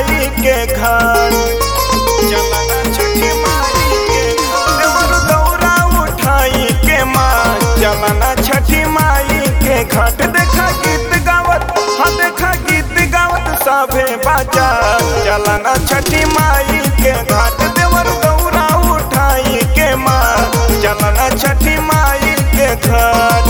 माई के घर चलना छठी माई के घर देवर दौरा उठाई के माँ चलना छठी माई के घाट देखा गीत गावत हाँ देखा गीत गावत सभे बाजा चलना छठी माई के घाट देवर दौरा उठाई के माँ चलना छठी माई के घर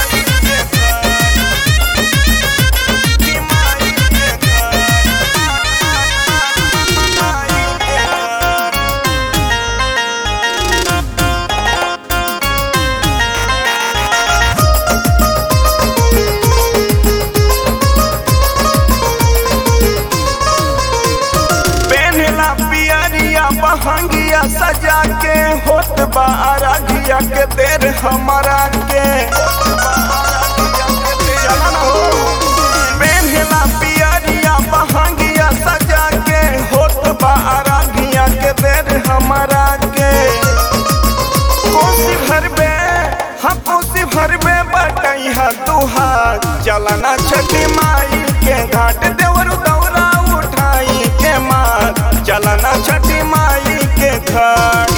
पेनला पियरिया बहंगिया सजा के होत बा अरघिया के देर हमारा के पेनला पियरिया बहंगिया सजा के होत बा अरघिया के देर हमारा के कोसी भरबे हाँ कोसी भरबे बटई हा तुहार चलना छठी माई के घाट देवर दौरा उठाई के मार चलना छठी माई के घाट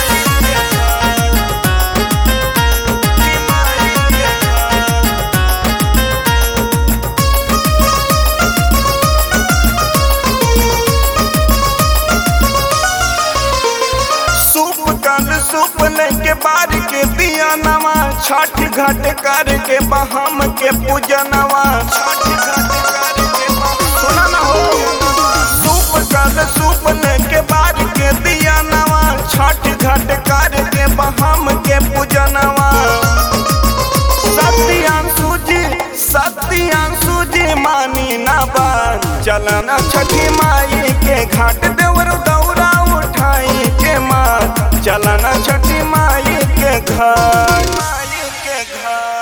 सूप कल सूप लेके बार के दिया नवा छठ घाट कर के बहम के पूजनवा छठ घाट कर के सुना ना हो सूप कल सूप लेके बार के दिया नवा छठ घाट कर के बहम के पूजनवा सत्यांशु जी सत्यांशु जी मानी ना बात चलना छठी माई के घाट देवर दौरा उठाई के माँ चलना छठी माई के घर माई के घर